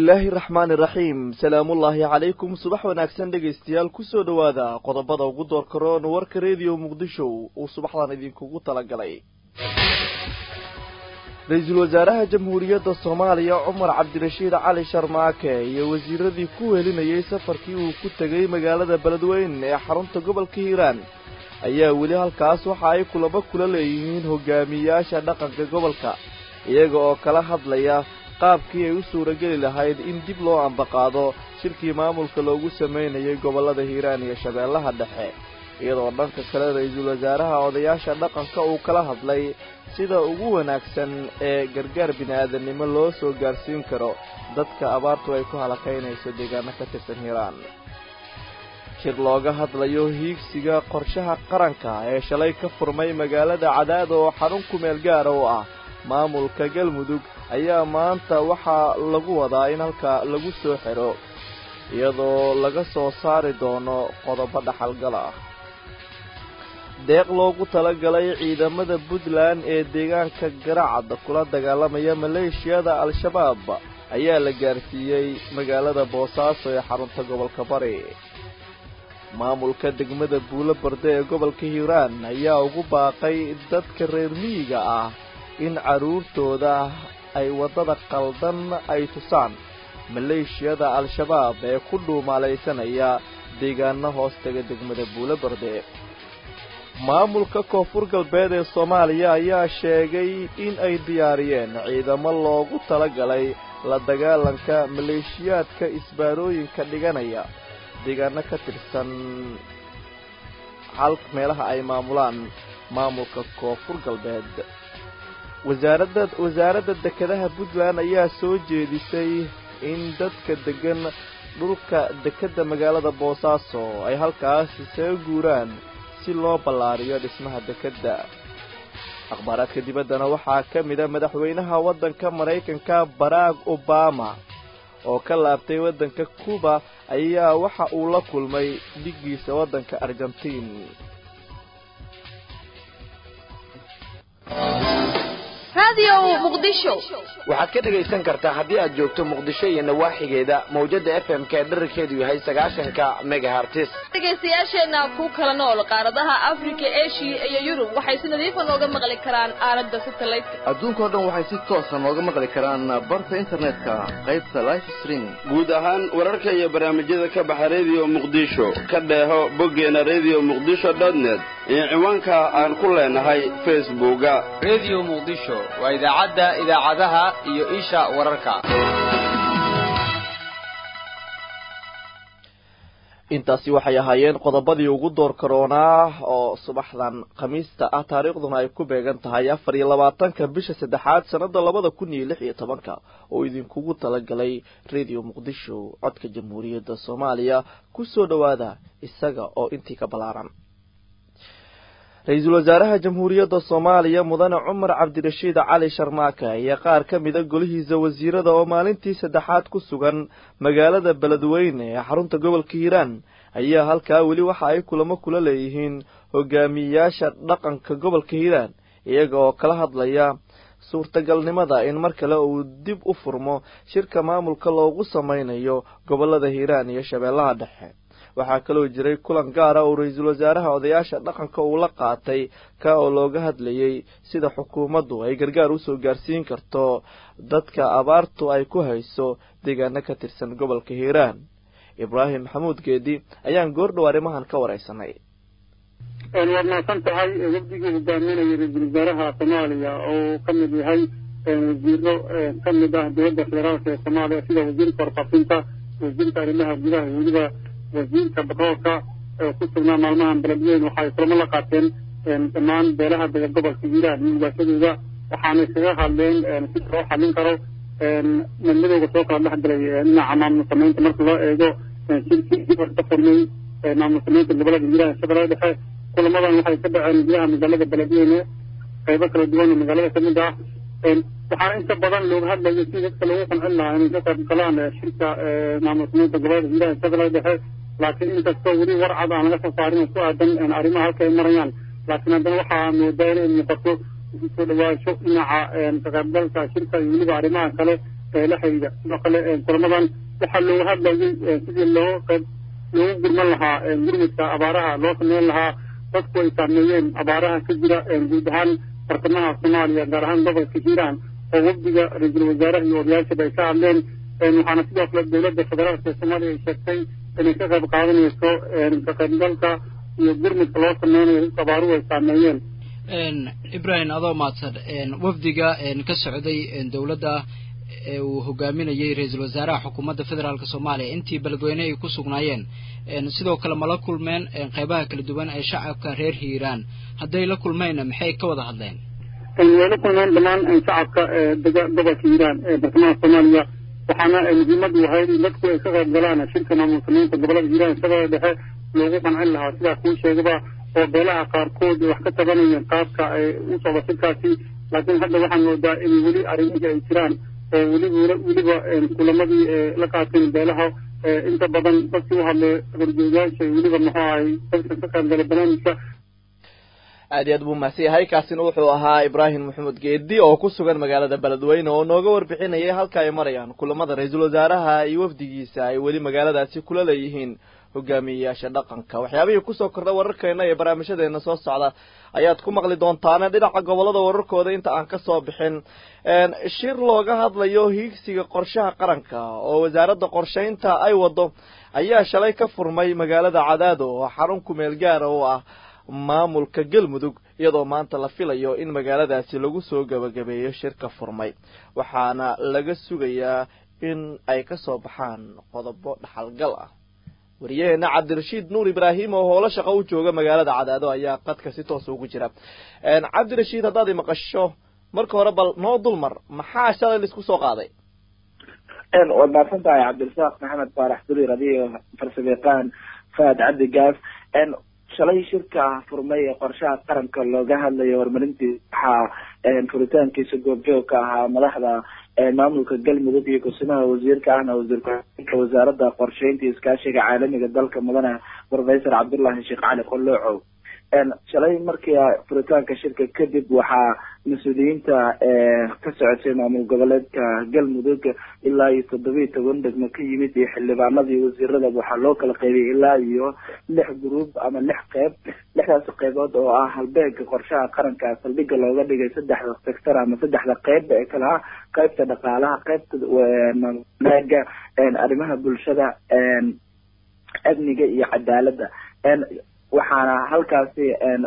illaahi raxmaani raxiim salaamullaahi calaykum subax wanaagsan dhegaystayaal kusoo dhowaada qodobada ugu doorkaroon warka rediyo muqdisho uu subaxdan idinkugu talagalay ra-iisul wasaaraha jamhuuriyadda soomaaliya cumar cabdirashiid cali sharmaake iyo wasiiradii ku welinayay safarkii uu ku tegay magaalada beledweyne ee xarunta gobolka hiiraan ayaa weli halkaas waxa ay kulamo kula leeyihiin hogaamiyayaasha dhaqanka gobolka iyaga oo kala hadlaya qaabkii ay u suurageli lahayd in dib loo ambaqaado shirkii maamulka loogu samaynayay gobollada hiiraan iyo shabeellaha dhexe iyadoo dhanka kale ra-iisul wasaaraha odayaasha dhaqanka uu kala hadlay sida ugu wanaagsan ee gargaar bini-aadamnimo loo soo gaarsiin karo dadka abaartu ay ku halakaynayso deegaano ka tirsan hiiraan shir looga hadlayo hiigsiga qorshaha qaranka ee shalay ka furmay magaalada cadaad oo xarun kumeel gaara u ah maamulka galmudug ayaa maanta waxaa lagu wadaa in halka lagu soo xidho iyadoo laga soo saari doono qodobo dhaxalgal ah deeq loogu talagalay ciidamada puntland ee deegaanka garacad kula dagaalamaya maleeshiyada al-shabaab ayaa la gaarsiiyey magaalada boosaaso ee xarunta gobolka bari maamulka degmada buulo barde ee gobolka hiiraan ayaa ugu baaqay dadka reer miyiga ah in carruurtooda ay waddada qaldan ay tusaan maleeshiyada al-shabaab ee ku dhuumaalaysanaya deegaano hoostaga degmada buulo barde maamulka koonfur galbeed ee soomaaliya ayaa sheegay in ay diyaariyeen ciidamo loogu talagalay la dagaalanka maleeshiyaadka isbaarooyinka dhiganaya deegaano ka tirsan hal meelaha ay maamulaan maamulka koonfur galbeed wasaaradda wasaaradda dekedaha puntland ayaa soo jeedisay in dadka degan dhulka dekedda magaalada boosaaso ay halkaas isaga guuraan si loo ballaariyo dhismaha dekedda akhbaaraadka dibaddana waxaa ka mid a madaxweynaha waddanka maraykanka barack obama oo ka laabtay waddanka cuba ayaa waxa uu la kulmay dhiggiisa waddanka argentiin waxaad ka dhegaysan kartaa haddii aad joogto muqdisho iyo nawaaxigeeda mawjada f m ka dherarkeedu yahay sagaashanka megahartis dhegaystayaasheenna ku kala nool qaaradaha afrika eshiya iyo yurub waxay si nadiifa nooga maqli karaan aalada satelliteka adduunkao dhan waxay si toosa nooga maqli karaan barta internetka qaybta life streaming guud ahaan wararka iyo barnaamijyada ka baxa rediyo muqdisho ka dheeho boggeena rediyo muqdisho dotnet iyo ciwaanka aan ku leenahay facebooka rediyo muqdisho waa idaacadda idaacadaha iyo isha wararka intaasi waxay ahaayeen qodobadii ugu door karoonaa oo subaxdan khamiista ah taariikhduna ay ku beegan tahay afar iyo labaatanka bisha saddexaad sannada labada kun iyo lix iyo tobanka oo idinkugu talagalay rediyo muqdisho codka jamhuuriyadda soomaaliya kusoo dhowaada isaga oo intii ka ballaaran ra-iisul wasaaraha jamhuuriyadda soomaaliya mudane cumar cabdirashiid cali sharmaake iyo qaar ka mida golihiisa wasiirada oo maalintii saddexaad ku sugan magaalada beledweyne ee xarunta gobolka hiiraan ayaa halkaa weli waxa ay kulamo kula leeyihiin hogaamiyeyaasha dhaqanka gobolka hiiraan iyaga oo kala hadlaya suurtagalnimada in mar kale uu dib u furmo shirka maamulka loogu sameynayo gobolada hiiraan iyo shabeellaha dhexe waxaa kaloo jiray kulan gaara oo ra-iisul wasaaraha odayaasha dhaqanka uu la qaatay ka oo looga hadlayay sida xukuumaddu ay gargaar usoo gaarsiin karto dadka abaartu ay ku hayso deegaano ka tirsan gobolka hiiraan ibraahim maxamuud geedi ayaan goordhow arrimahan ka wareysanay waad mahadsan tahay wafdigii hogaaminaya ra-iisul wasaaraha soomaaliya oo ka mid yahay wasiiro ka mid ah dowladda federaalk ee soomaaliya sida wasiirka warfaafinta wasiirka arrimaha gudaha iyo weliba wasiirka batroolka ee ku sugnaa maalmahan beledweyn waxay kulamo la qaateen dhammaan beelaha dega gobolka hiiraan iyo ugaashadooda waxaana iskaga hadleen si loo xallin karo madmadowga soo kala dhex galay dhinaca maamul samaynta marka loo eego shirkii dib ka furmay maamul samaynta gobolada hiiraan shabeellada dhexe kulamadan waxay ka dhaceen gudaha magaalada beledweyne qaybo kala duwan oo magaalada kamid ah waxaana inta badan looga hadlayo si dadka lagu qancin lahaa inay ka qayb galaan shirka maamul samaynta gobolada hiiraan shabeellada dhexe laakiin inkastoo weli war cad aan laga soo saarin oo ku aadan arrimaha halka ay marayaan laakiin haddana waxaa moodaa inay muuqato soo dhawaansho dhinaca ka qaybgalka shirka iyo weliba arrimaha kale la xidhiidha sidoo kale kulamadan waxaa looga hadlayay sidii loo qayb loogu gurman lahaa gurmudka abaaraha loo sameyn lahaa dadku ay saameeyeen abaaraha ka jira guud ahaan bartamaha soomaaliya gaar ahaan gobolka hiiraan oo wafdiga ra-iisul wasaaraha iyo odayaashaba ay ka hadleen waxaana sidoo kale dowladda federaalka ee soomaaliya ay sheegtay inay ka qayb qaadanayso ka qaybgalka iyo gurmudka loo sameynayo dadka abaaruhu ay saameeyeen ibrahim adoo mahadsan wafdiga ka socday dowladda ee uu hogaaminayay ra-iisul wasaaraha xukuumadda federaalk soomaaliya intii beledweyne ay ku sugnaayeen sidoo kale ma la kulmeen qeybaha kala duwan ee shacabka reer hiiraan hadday la kulmeenna maxay ka wada hadleen way la kulmeen dhammaan shacabka dega gobolka hiiraan ee bartamaha soomaaliya waxaana muhiimadu ahayd in dadku ay ka qayb galaan shirka maamul sameynta gobolada hiiraan isagoo dhexe loogu qancin lahaa sidaa kuu sheegaba oo beelaha qaarkood wax ka tabanayeen qaabka ay u socdo shirkaasi laakiin hadda waxaan moodaa in weli arrimihii ay jiraan oo weliba weliba kulamadii la qaateen beelaha inta badan dadkii u hadlay horjoogayaasha weliba muxuu ahay dadka ka qaybgalay barnaamijka aad iyo aad buu mahadsan yahay kaasina wuxuu ahaa ibraahim maxamed geedi oo ku sugan magaalada beledweyne oo nooga warbixinayay halka ay marayaan kulamada ra-iisul wasaaraha iyo wafdigiisa ay weli magaaladaasi kula leeyihiin hogaamiyeyaasha dhaqanka waxyaabihii kusoo kordha wararkeena iyo barnaamijyadeena soo socda ayaad ku maqli doontaane dhinaca gobolada wararkooda inta aan kasoo bixin shir looga hadlayo hiigsiga qorshaha qaranka oo wasaaradda qorshaynta ay wado ayaa shalay ka furmay magaalada cadaado oo xarun kumeel gaara oo ah maamulka galmudug iyadoo maanta la filayo in magaaladaasi lagu soo gabagabeeyo shirka furmay waxaana laga sugayaa in ay kasoo baxaan qodobo dhaxalgal ah wariyaheena cabdirashiid nuur ibraahim oo howlo shaqo u jooga magaalada cadaado ayaa qadka si toosa ugu jira cabdirashiid haddaad imaqasho marka hore bal noo dulmar maxaa shalay laisku soo qaaday waad mahadsan tahay cabdirasaaq maxamed faarax durir adiyo farsamayaqaan faad cabdi gaaf shalay shirka furmay ee qorshaha qaranka looga hadlayo horumarintii waxaa furitaankiisa goobjoog ka ahaa madaxda maamulka galmudug iyo kusimaha wasiirka ahna wasiir ku-xigeenka wasaaradda qorsheynta iyo iskaashiga caalamiga dalka mudane professor cabdullahi sheekh cali qoloocow shalay markii furitaanka shirka kadib waxaa mas-uuliyiinta ka socotay maamul goboleedka galmudug ilaa iyo toddoba iyo toban degmo ka yimid iyo xildhibaanadii wasiiradaba waxaa loo kala qaybiyay ilaa iyo lix gruub ama lix qeyb lixdaas qeybood oo ah halbeega qorshaha qaranka saldhiga looga dhigay saddexda sector ama saddexda qeyb ee kala ah qeybta dhaqaalaha qeybta maaga arrimaha bulshada amniga iyo cadaaladda waxaana halkaasi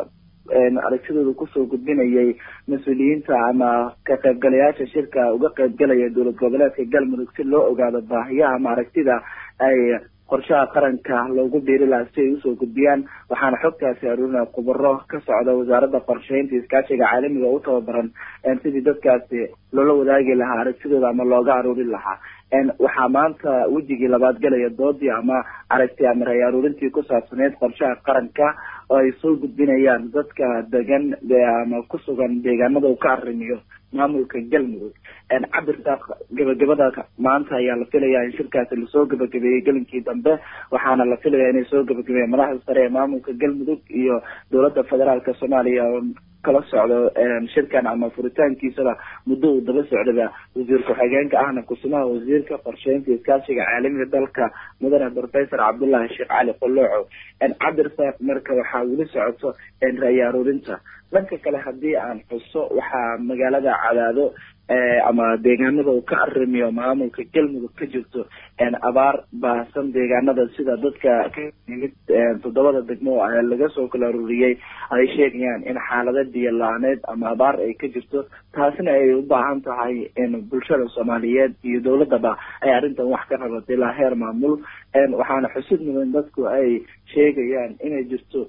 aragtidooda kusoo gudbinayay mas-uuliyiinta ama ka qaybgalayaasha shirka uga qaybgalaya dowlad goboleedka galmudug si loo ogaado baahiyaha ama aragtida ay qorshaha qaranka loogu biiri lahaa si ay usoo gudbiyaan waxaana xogtaasi aruurinaya khubaro ka socda wasaaradda qorsheynta iskaashiga caalamiga u tababaran sidii dadkaasi loola wadaagi lahaa aragtidooda ama looga aruurin lahaa waxaa maanta wejigii labaad galaya doodii ama aragti ama ray aruurintii ku saabsaneyd qorshaha qaranka oo ay soo gudbinayaan dadka degan ama ku sugan deegaanada uu ka arrimiyo maamulka galmudug cabirka gabagabada maanta ayaa la filayaa in shirkaasi lasoo gabagabeeyey gelinkii dambe waxaana la filayaa inay soo gabagabeeyeen madaxda sare ee maamulka galmudug iyo dowladda federaalka soomaaliya oo kala socdo shirkan ama furitaankiisaba muddo uu daba socdaba wasiir ku-xigeenka ahna kusimaha wasiirka qorsheynta iskaashiga caalamiga dalka mudane professor cabdullahi sheekh cali qolooco cabdirsaaq marka waxaa weli socoto ra-yi aruurinta dhanka kale haddii aan xuso waxaa magaalada cadaado ama deegaanada uu ka arrimiyo maamulka galmudug ka jirto abaar baahsan deegaanada sida dadka ka yimid toddobada degmo laga soo kala aruuriyey ay sheegayaan in xaalada biyo la-aaneed ama abaar ay ka jirto taasina ay u baahan tahay in bulshada soomaaliyeed iyo dowladaba ay arrintan wax ka rabato ilaa heer maamul waxaana xusid mudan dadku ay sheegayaan inay jirto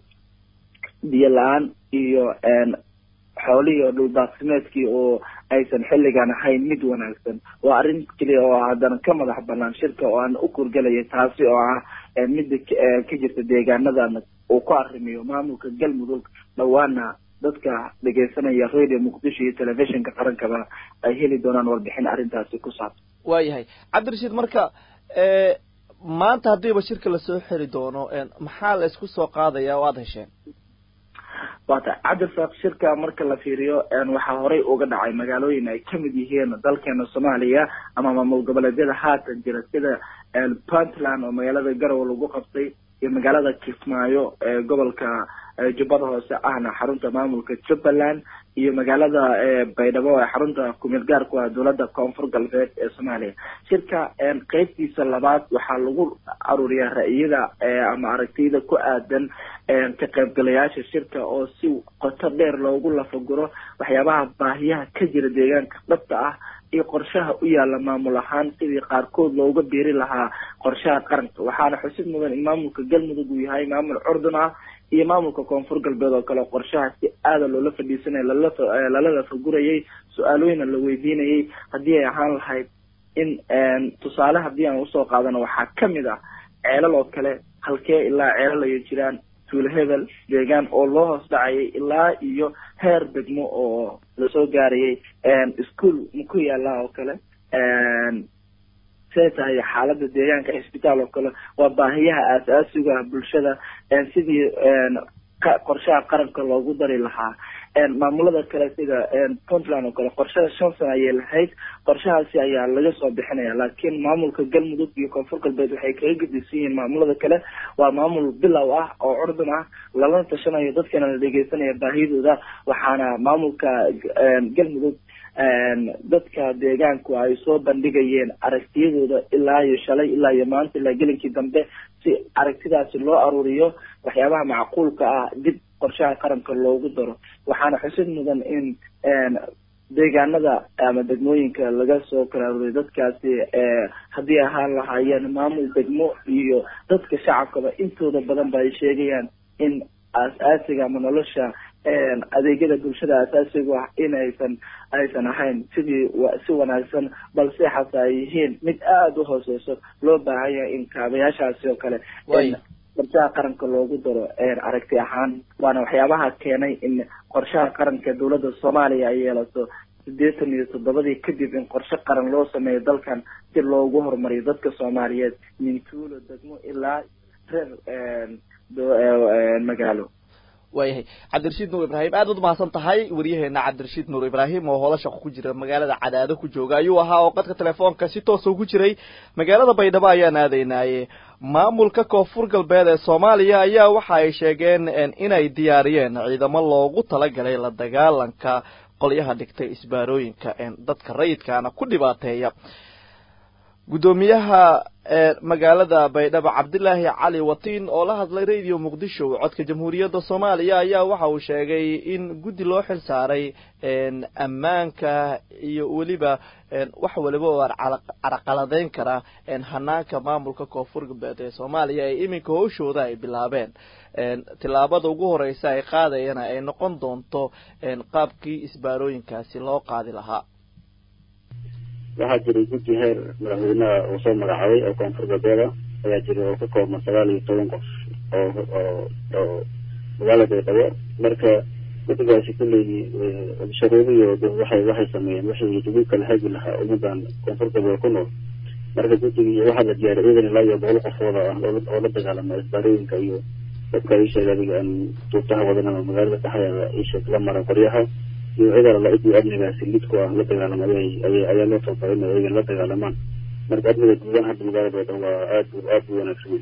biyo la-aan iyo xoolihii oo dhuldaaqsimeedkii oo aysan xilligan ahayn mid wanaagsan waa arrin keliya oo haddana ka madax banaan shirka oo aan u kurgelaya taasi oo ah midda ka jirta deegaanadan uu ku arrimiyo maamulka galmudug dhawaana dadka dhegeysanaya radio muqdisho iyo telefishinka qarankaba ay heli doonaan warbixin arrintaasi ku saabsan waayahay cabdirashiid marka maanta haddiiba shirka lasoo xiri doono maxaa la isku soo qaadaya oo aada hesheen waata cabdirasaaq shirka marka la fiiriyo waxaa horey uga dhacay magaalooyin ay kamid yihiin dalkeena soomaaliya ama maamul goboleedyada haatan jira sida puntland oo magaalada garowe lagu qabtay iyo magaalada kismaayo ee gobolka jubbada hoose ahna xarunta maamulka jubbaland iyo magaalada baydhabo ee xarunta kumeel gaarku ah dowladda koonfur galbeed ee soomaaliya shirka qeybtiisa labaad waxaa lagu aruuriyaa ra'yada ama aragtiyada ku aadan ka qaybgalayaasha shirka oo si qoto dheer loogu lafaguro waxyaabaha baahiyaha ka jira deegaanka dhabta ah iyo qorshaha u yaala maamul ahaan sidii qaarkood looga biiri lahaa qorshaha qaranka waxaana xusid mudan in maamulka galmudug uu yahay maamul curdun ah iyo maamulka koonfur galbeed oo kale qorshaha si aada loola fadhiisanaya lala lafagurayay su-aalooyina la weydiinayay haddii ay ahaan lahayd in tusaale haddii aan usoo qaadano waxaa kamid ah ceelal oo kale halkee ilaa ceelal ay jiraan tuulo hebel deegaan oo loo hoos dhacayay ilaa iyo heer degmo oo lasoo gaarayay ischool maku yaala oo kale see tahay xaalada deegaanka cisbitaal oo kale waa baahiyaha aas-aasiga ah bulshada sidii qorshaha qaranka loogu dari lahaa maamulada kale sida puntland oo kale qorshada shan sano ayay lahayd qorshahaasi ayaa laga soo bixinaya laakiin maamulka galmudug iyo koonfur galbeed waxay kaga gedisan yihiin maamulada kale waa maamul bilow ah oo curdun ah lalana tashanayo dadkana la dhegeysanaya baahidooda waxaana maamulka galmudug dadka deegaanku ay soo bandhigayeen aragtiyadooda ilaa iyo shalay ilaa iyo maanta ilaa gelinkii dambe si aragtidaasi loo aruuriyo waxyaabaha macquulka ah dib qorshaha qaranka loogu daro waxaana xusid mudan in deegaanada ama degmooyinka laga soo kala aruuriyo dadkaasi haddii ahaan lahaayeen maamul degmo iyo dadka shacabkaba intooda badan ba ay sheegayaan in aas-aasiga ama nolosha adeegyada bulshada asaasigu ah in aysan aysan ahayn sidii si wanaagsan balse xase ay yihiin mid aada u hooseyso loo baahan yahay in kaabayaashaasi oo kale qorshaha qaranka loogu daro aragti ahaan waana waxyaabaha keenay in qorshaha qaranka dowladda soomaaliya ay yeelato sideetan iyo toddobadii kadib in qorshe qaran loo sameeyo dalkan si loogu horumariyo dadka soomaaliyeed mintuulo degmo ilaa reer magaalo waayahay cabdirashiid nuur ibraahim aad ud mahadsan tahay waryaheena cabdirashiid nuur ibraahim oo hoola shaqo ku jira magaalada cadaado ku jooga ayuu ahaa oo qadka telefoonka si toosa ugu jiray magaalada baydhabo ayaan aadaynaaye maamulka koonfur galbeed ee soomaaliya ayaa waxa ay sheegeen inay diyaariyeen ciidamo loogu talagalay la dagaalanka qolyaha dhigtay isbaarooyinka dadka rayidkaana ku dhibaateeya guddoomiyaha magaalada baydhabo cabdilaahi cali watiin oo la hadlay radio muqdisho codka jamhuuriyadda soomaaliya ayaa waxa uu sheegay in guddi loo xil saaray ammaanka iyo weliba wax waliba oo caraqaladeyn kara hanaanka maamulka koonfur galbeed ee soomaaliya ee iminka howshooda ay bilaabeen tillaabada ugu horeysa ay qaadayana ay noqon doonto qaabkii isbaarooyinkaasi loo qaadi lahaa waxaa jiray guddi heer madaxweynaha uu soo magacaabay oo koonfur galbeeda ayaa jiray oo ka koobna sagaal iyo toban qof oo oo oo magaalada baydhabo marka guddigaasi kulley sharuudiyo waxay waxay sameeyeen waxay lagu kala hagi lahaa ummadan koonfur galbeed ku nool marka guddigii waxaa la diyaariyay ciidan ilaa iyo boqol qofooda ah oo la dagaalama isbaarooyinka iyo dadka isheeg adiga aan duubtaha wadanama magaalada dhexdeeda isheeg la mara qoryaha iyo cid alla cidii amnigaasi lidku ah la dagaalama ayay ayay ayaa loo tababaray inay ayagan la dagaalamaan marka amniga guudahan hadda magaalada baydhabo waa aad aad u wanaagsan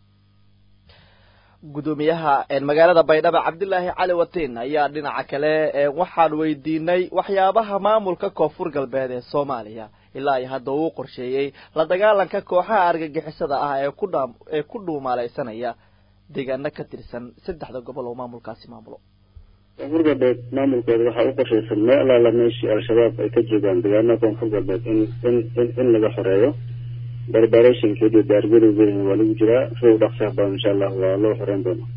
guddoomiyaha magaalada baydhabo cabdilaahi cali watiin ayaa dhinaca kale waxaan weydiinay waxyaabaha maamulka koonfur galbeed ee soomaaliya ilaa iyo hadda uu qorsheeyey la dagaalanka kooxaha argagixisada ah ee ku dha ee ku dhuumaaleysanaya deegaano ka tirsan saddexda gobol oo maamulkaasi maamulo koonfur galbeed maamulkeeda waxaa u qorshaysan meel alaala meeshii al-shabaab ay ka joogaan deegaanada koonfur galbeed in in in in laga xoreeyo barbarationkeed iyo daargarowgeedana waa lagu jiraa sida u dhaqsaha badan insha allah waa loo xoreyn doonaa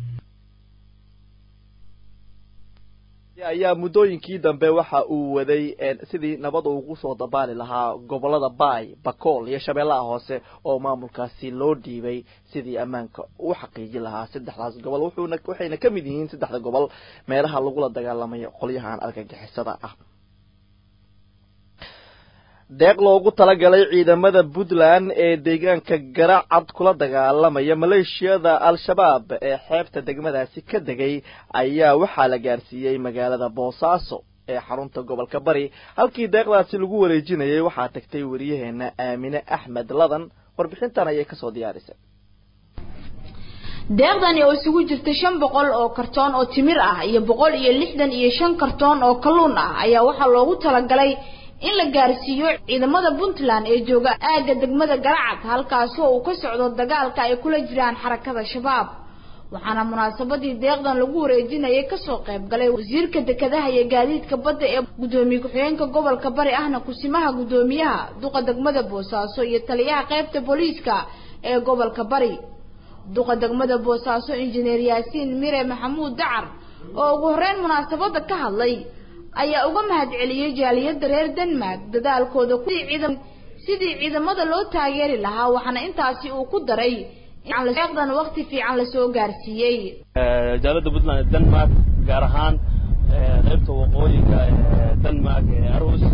ayaa muddooyinkii dambe waxa uu waday sidii nabad ugu soo dabaali lahaa gobolada baay bakool iyo shabeellaha hoose oo maamulkaasi loo dhiibay sidii ammaanka u xaqiijin lahaa saddexdaas gobol wuxuuna waxayna ka mid yihiin saddexda gobol meelaha lagula dagaalamayo qolyahan argagixisada ah deeq loogu talagalay ciidamada puntland ee deegaanka garacad kula dagaalamaya maleeshiyada al-shabaab ee xeebta degmadaasi ka degay ayaa waxaa la gaarsiiyey magaalada boosaaso ee xarunta gobolka bari halkii deeqdaasi lagu wareejinayay waxaa tagtay wariyaheena aamine axmed ladan warbixintan ayay kasoo diyaarisay deeqdani oo isugu jirta shan boqol oo kartoon oo timir ah iyo boqol iyo lixdan iyo shan kartoon oo kalluun ah ayaa waxaa loogu talagalay in la gaarsiiyo ciidamada puntland ee jooga aagga degmada garacad halkaasi oo uu ka socdo dagaalka ay kula jiraan xarakada shabaab waxaana munaasabadii deeqdan lagu wareejinayay kasoo qayb galay wasiirka dekedaha iyo gaadiidka badda ee gudoomiye ku-xigeenka gobolka bari ahna kusimaha gudoomiyaha duqa degmada boosaaso iyo taliyaha qaybta booliiska ee gobolka bari duqa degmada boosaaso injineer yaasiin mire maxamuud dacar oo ugu horeyn munaasabada ka hadlay ayaa uga mahadceliyey jaaliyada reer denmark dadaalkooda sidii ciidamada loo taageeri lahaa waxaana intaasi uu ku daray deeqdan waqti fiican lasoo gaarsiiyey jaalada puntland ee denmark gaar ahaan qaybta waqooyiga ee denmark ee arhus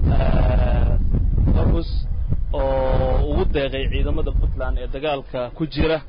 arhus oo ugu deeqay ciidamada puntland ee dagaalka ku jira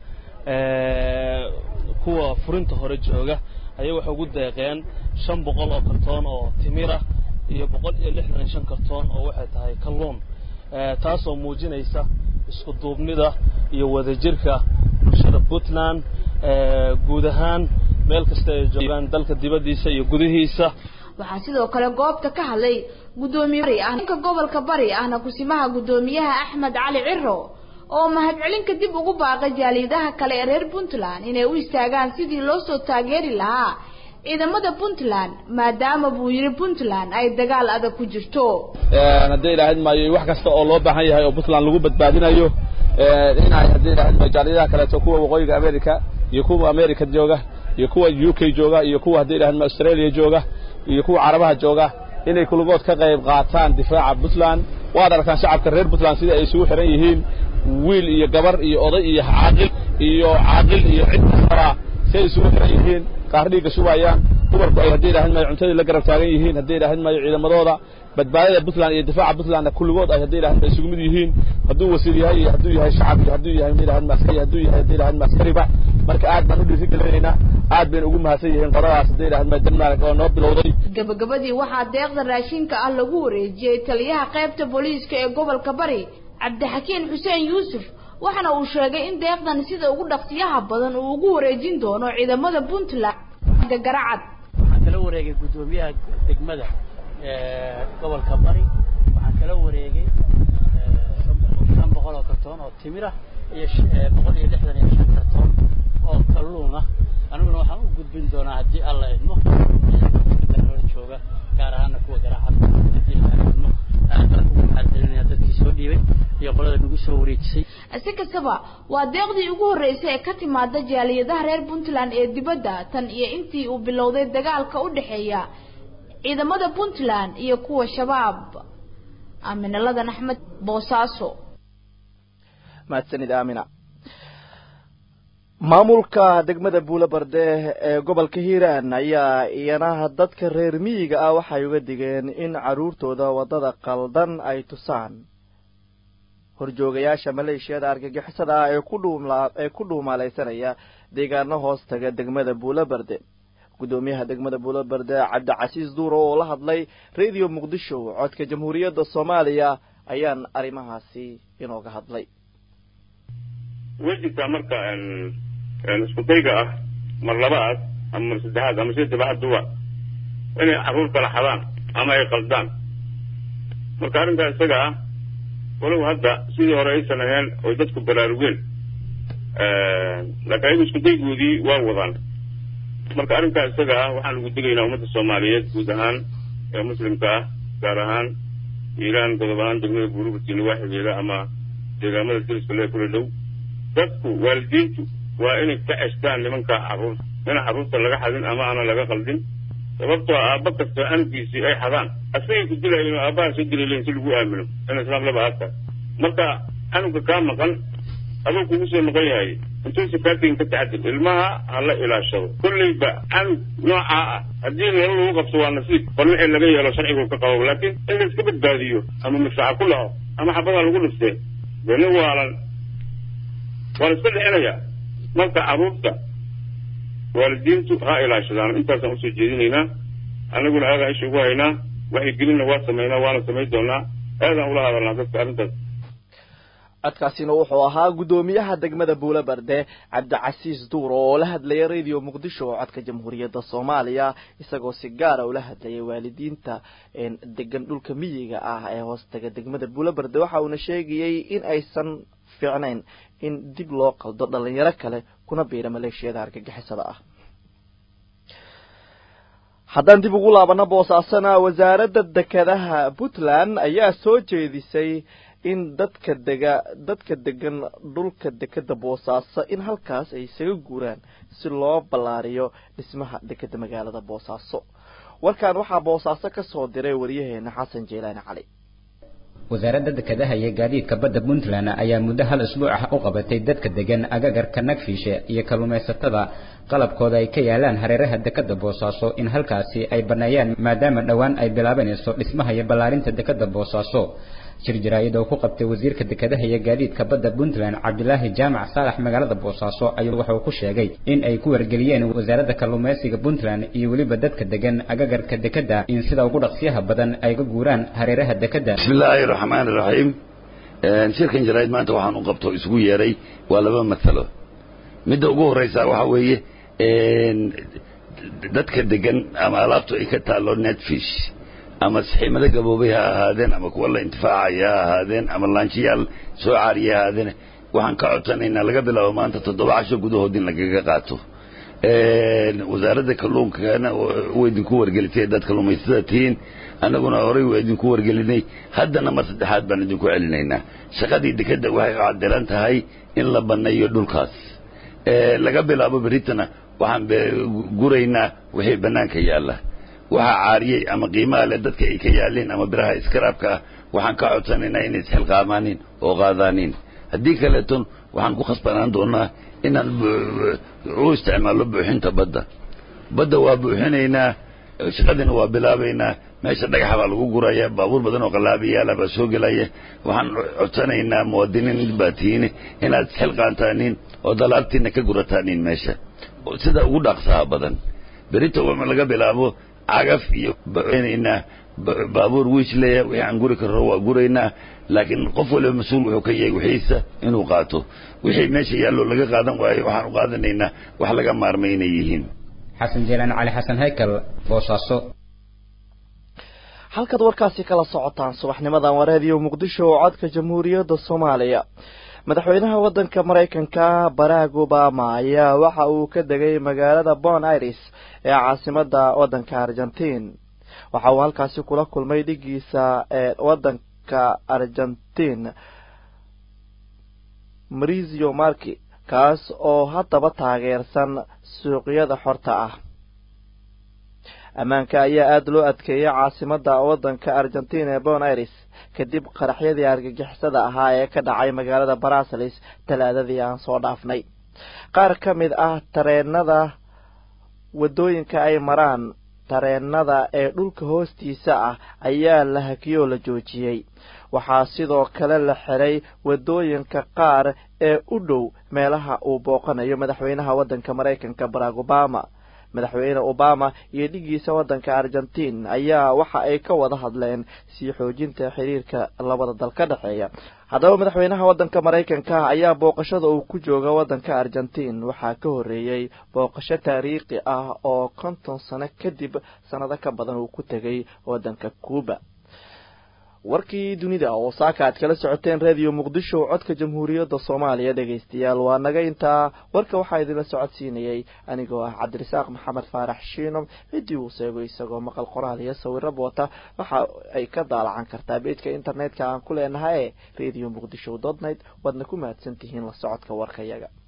kuwa furinta hore jooga ayay waxay ugu deeqeen shan boqol oo kartoon oo timira iyo boqol iyo lixdan iyo shan kartoon oo waxay tahay kalluun taasoo muujinaysa isku duubnida iyo wadajirka bulshada puntland guud ahaan meel kasta ay joogaan dalka dibaddiisa iyo gudihiisa waxaa sidoo kale goobta ka hadlay gudoomiye bari ah ninka gobolka bari ahna kusimaha gudoomiyaha axmed cali ciro oo mahadcelinka dib ugu baaqay jaaliyadaha kale ee reer puntland inay u istaagaan sidii loo soo taageeri lahaa ciidamada puntland maadaama buu yidhi puntland ay dagaal adag ku jirto haddii ilaahid maayo wax kasta oo loo baahan yahay oo puntland lagu badbaadinayo inay haddii ilaahid maayo jaaliyadaha kaleeto kuwa waqooyiga america iyo kuwa america jooga iyo kuwa u k jooga iyo kuwa haddii ilaahid maayo australia jooga iyo kuwa carabaha jooga inay kulligood ka qayb qaataan difaaca puntland waad arkaan shacabka reer puntland sida ay isugu xiran yihiin wiil iyo gabar iyo oday iyo caaqil iyo caaqil iyo cid kastaba si ay isugu xiran yihiin qaar dhiigga shubayaan dumarku ay haddii ilaahid maayo cuntadii la garab taagan yihiin haddii ilaahid maayo ciidamadooda badbaadada puntland iyo difaaca puntlandna kulligood ay haddii ilaahid maayo isugu mid yihiin hadduu wasiir yahay iyo hadduu yahay shacab iyo hadduu yahay ilaahid maaskari hadduu yahay haddii ilaahid maaskariba marka aad baan u dhiirigelinaynaa aad bayna ugu mahadsan yihiin qoradaas haddii ilaahid maayo denmark oo noo bilowday gabagabadii waxaa deeqda raashinka ah lagu wareejiyey taliyaha qaybta booliiska ee gobolka bari cabdixakiin xuseen yuusuf waxaana uu sheegay in deeqdan sida ugu dhaqsiyaha badan uu ugu wareejin doono ciidamada puntland garacad waxaan kala wareegay guddoomiyaha degmada gobolka bari waxaan kala wareegay shan boqol oo kartoon oo timira iyo boqol iyo lixdan iyo shan kartoon oo kalluun ah aniguna waxaan u gudbin doonaa haddii alla idmo jooga gaar ahaana kuwa garacad haddii alla idmo aad baan ugu mahadcelinaya dadkii soo dhiibay iyo qolada nagu soo wareejisay si kastaba waa deeqdii ugu horreysay ee ka timaada jaaliyadaha reer puntland ee dibadda tan iyo intii uu bilowday dagaalka u dhexeeya ciidamada puntland iyo kuwa shabaab aaminaladan axmed boosaaso mahadsanid aamina maamulka degmada buulo barde ee gobolka hiiraan ayaa iyanaha dadka reer miyiga ah waxay uga digeen in carruurtooda waddada qaldan ay tusaan horjoogayaasha maleeshiyada argagixisada ah ee ku dhuumla ee ku dhuumaalaysanaya deegaano hoos taga degmada buulo barde guddoomiyaha degmada buulo barde cabdicasiis duuro oo la hadlay radio muqdisho codka jamhuuriyadda soomaaliya ayaan arrimahaasi inooga hadlay way jirtaa marka isku dayga ah mar labaad ama mar saddexaad ama sida sabaxaduba inay carruur kala xadaan ama ay qaldaan marka arrinkaa isaga ah walow hadda sidii hore aysan ahayn oy dadku baraarugeen laakiin ayagu isku daygoodii waa wadaan marka arrinkaa isaga ah waxaan ugu digaynaa ummadda soomaaliyeed guud ahaan ee muslimka ah gaar ahaan iiraan godob ahaan degmada buurubati nawaaxigeeda ama deegaamada diriska lee kula dhow dadku waalidiintu waa inay ka ceshtaan nimanka carruurta ina carruurta laga xadin ama aanan laga qaldin sababtoo aabba kasta anugiisii ay xadaan asagay ku dilayin oo aabbaha soo dilaylen si lagu aamino in islaam laba aadta marka anuga kaa maqan aduu kugu soo noqon yahay intuusa kaa tegin ka taxadir ilmaha ha la ilaashado kolleyba canug noocaa ah haddii nolol lagu qabto waa nasiib bal wixii laga yeelo sharcigu ka qabo laakiin in la iska badbaadiyo ama mifaaca ku laco ama xabadaa lagu dhiftee dee nin waalan waa la iska dhicinayaa marka carruurta waalidiintu ha ilaashadaan intaasaan usoo jeedinaynaa annaguna aadaan isha ugu haynaa waxay gelinna waa samaynaa waana samayn doonaa aadaan ula hadalnaa dadka arrintaas codkaasina wuxuu ahaa guddoomiyaha degmada buule barde cabdicasiis duur oo la hadlaya radio muqdisho oo codka jamhuuriyadda soomaaliya isagoo si gaara ula hadlayay waalidiinta degan dhulka miyiga ah ee hoostaga degmada buule barde waxa uuna sheegayey in aysan fiicnayn in dib loo qaldo dhalinyaro kale kuna biira maleeshiyada argagixisada ah haddaan dib ugu laabano boosaasana wasaaradda dekedaha puntland ayaa soo jeedisay in dadka dega dadka degan dhulka dekeda boosaaso in halkaas ay isaga guuraan si loo ballaariyo dhismaha dekeda magaalada boosaaso warkan waxaa boosaaso ka soo diray waryaheena xasan jeelaani cali wasaaradda dekedaha iyo gaadiidka badda puntland ayaa muddo hal isbuuc ah u qabatay dadka degan agagarka nagfiishe iyo kalluumaysatada qalabkooda ay ka yaalaan hareeraha dekeda boosaaso in halkaasi ay banneeyaan maadaama dhowaan ay bilaabanayso dhismaha iyo ballaarinta dekeda boosaaso shir jaraa'id oo ku qabtay wasiirka dekedaha iyo gaadiidka badda puntland cabdilaahi jaamac saalax magaalada boosaaso ayuu wuxuu ku sheegay in ay ku wargeliyeen wasaaradda kalluumaysiga puntland iyo weliba dadka degan agagarka dekeda in sida ugu dhaqsiyaha badan ay ka guuraan hareeraha dekeda bismillaahi raxmaani raxiim shirkan jaraa'id maanta waxaan u qabto isugu yeeray waa laba masalo midda ugu horreysa waxaa weeye dadka degan ama alaabtu ay ka taallo netfish ama saxiimado gaboobay ha ahaadeen ama kuwa la intifaacaya ha ahaadeen ama laanjiyaal soo caariya ha ahaadeen waxaan ka codsanaynaa laga bilaabo maanta toddoba casho gudahood in lagaga qaato wasaaradda kalluunkana way idinku wargelisay dad kalluumaysatada tihiin annaguna horey waa idinku wargelinay haddana mar saddexaad baan idinku celinaynaa shaqadii dekeda waxay cadilan tahay in la banneeyo dhulkaas laga bilaabo beritana waxaan guraynaa wixii bannaanka yaalla waxaa caariyey ama qiimaha leh dadka ay ka yaaleen ama biraha iskaraabka ah waxaan ka codsanaynaa inay isxilqaamaanin oo qaadaanin haddii kaleeton waxaan ku khasbanaan doonaa inaan u isticmaallo buuxinta badda badda waa buuxinaynaa shaqadina waa bilaabaynaa meesha dhagaxa baa lagu guraya baabuur badan oo qalaabiyaala baa soo gelaya waxaan codsanaynaa muwaadiniin baa tihiine inaad isxilqaantaanin oo dalaabtiina ka gurataanin meesha sida ugu dhaqsaha badan berita laga bilaabo cagaf iyo banaynaa baabuur wiishleya wixii aan guri karro waa guraynaa laakiin qof waliba mas-uul wuxuu ka yahay wixiisa inuu qaato wixii meesha yaallo laga qaadan waayo waxaan u qaadanaynaa wax laga maarmay inay yihiin xasan jeelaan cali xasan haykal boosaaso halkaad warkaasi kala socotaan subaxnimadan waa raadiyo muqdisho oo codka jamhuuriyadda soomaaliya madaxweynaha waddanka maraykanka barack obama ayaa waxa uu ka degay magaalada bon iris ee caasimadda waddanka argentiin waxa uu halkaasi kula kulmay dhigiisa ee waddanka argentiin marizio marki kaas oo haddaba taageersan suuqyada xorta ah ammaanka ayaa aada loo adkeeyay caasimadda waddanka argentiin ee bon iris kadib qaraxyadii argagixisada ahaa ee ka dhacay magaalada barasels talaadadii aan soo dhaafnay qaar ka mid ah tareenada waddooyinka ay maraan tareenada ee dhulka hoostiisa ah ayaa la hakiyoo la joojiyey waxaa sidoo kale la xiray waddooyinka qaar ee u dhow meelaha uu booqanayo madaxweynaha waddanka maraykanka barack obama madaxweyne obama iyo dhigiisa waddanka argentiin ayaa waxa ay ka wada hadleen sii xoojinta xiriirka labada dal ka dhexeeya haddaba madaxweynaha waddanka maraykanka ayaa booqashada uu ku jooga waddanka argentiin waxaa ka horreeyey booqasho taariikhi ah oo konton sano kadib sannado ka badan uu ku tegay waddanka cuuba warkii dunida oo saaka aad kala socoteen radio muqdisho codka jamhuuriyadda soomaaliya dhegaystayaal waa naga intaa warka waxaa idinla socodsiinayay anigoo ah cabdirasaaq maxamed faarax shiinom ciddii uu seego isagoo maqal qoraal iyo sawiraba wata waxa ay ka daalacan kartaa beejka internetka aan ku leenahay ee radio muqdisho dotnet waadna ku mahadsan tihiin la socodka warkayaga